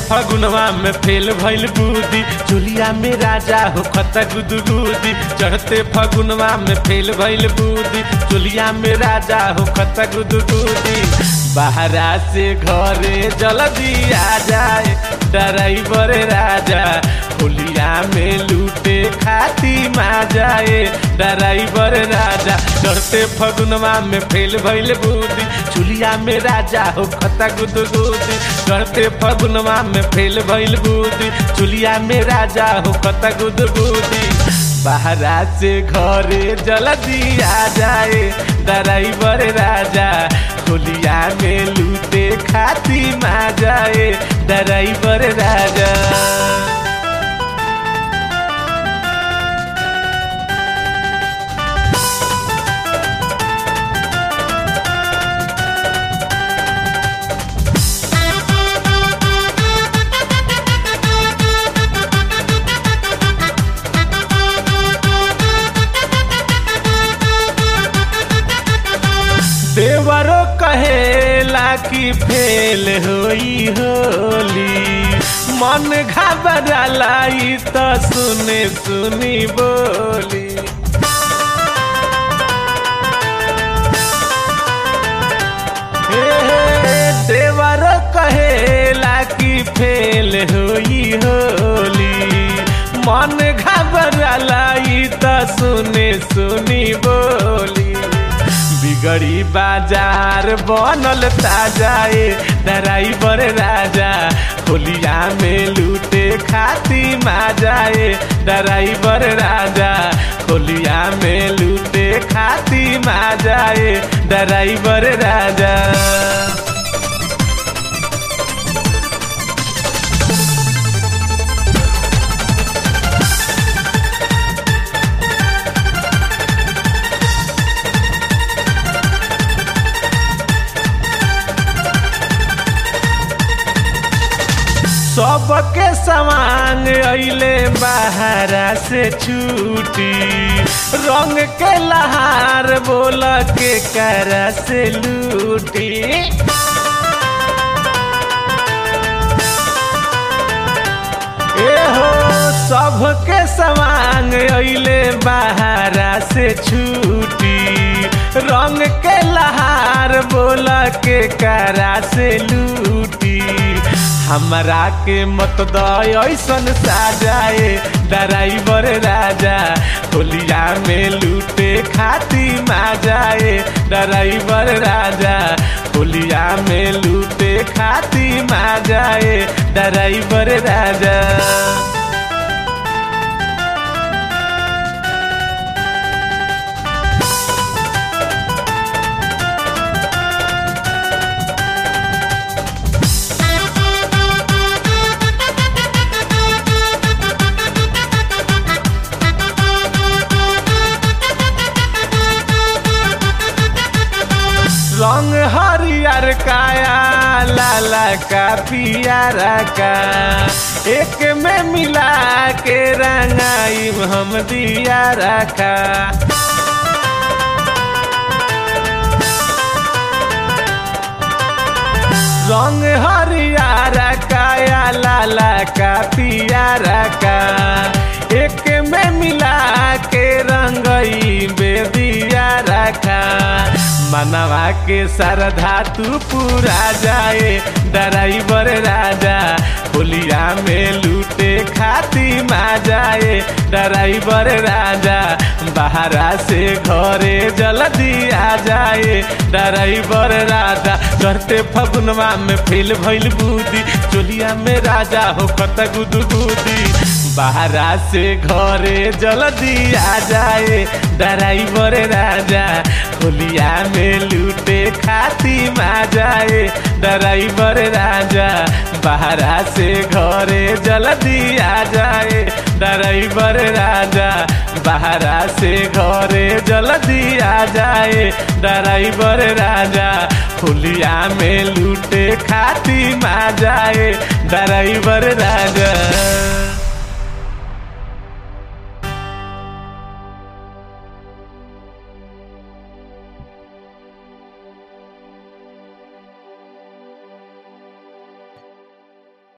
फगुनवा में फेल भइल बूदी चुलिया में राजा हो खत गुदगुदी चढ़ते फगुनवा में फेल भइल बूदी चुलिया में राजा हो खत गुदगुदी बाहरा से घरे जल्दी आ जाए ड्राइवर राजा होलिया में लूटे खाती मा जाए ड्राइवर राजा चढ़ते फगुनवा में फेल भइल बूदी चुलिया में राजा हो खता गुदगुदी चढ़ते फगुनवा में फेल भइल बूदी चुलिया में राजा हो खता गुदगुदी बाहरा से घरे जल्दी आ जाए ड्राइवर राजा होलिया में लूटे खाती मा जाए ड्राइवर राजा देवरो कहेला कि फेल होई होली मन घबराला ई त सुने सुनी बोली हे हे, देवरो कहेला कि फेल होई होली मन घबराला ई त सुने सुनी बोली बिगड़ी बाजार बनल ताजाए ड्राइवर राजा होलिया में लूटे खाती मा जाए ड्राइवर राजा होलिया में लूटे खाती मा जाए ड्राइवर राजा सबके सामान अइले बाहरा से छूटी रंग के लहार बोल के करा से लूटी एहो सबके सामान अइले बाहरा से छूटी रंग के लहार बोल के करा से लूटी हमरा के मत दसन साजाए ड्राइवर राजा होलिया में लूटे खाती मा जाए ड्राइवर राजा होलिया में लूटे खाती मा जाए ड्राइवर राजा रंग हरियर काया लाला का पियारा का एक में मिला के रंगाई हम दिया रखा रंग हरियर काया लाला का पियारा का एक में मिला के रंगई बेदिया रखा मनवा के सरधा तू पूरा जाए ड्राइवर राजा होलिया में लूटे खाती मा जाए ड्राइवर राजा बाहरा से घरे जल्दी आ जाए ड्राइवर राजा चढ़ते फगुनवा में फेल भइल बूदी चोलिया में राजा हो खत गुदगुदी बाहरा से घरे जल्दी आ जाए ड्राइवर राजा होलिया में लूटे खाती मा जाए ड्राइवर राजा बाहरा से घरे जल्दी आ जाए ड्राइवर राजा बाहरा से घरे जल्दी आ जाए ड्राइवर राजा होलिया में लूटे खाती मा जाए ड्राइवर राजा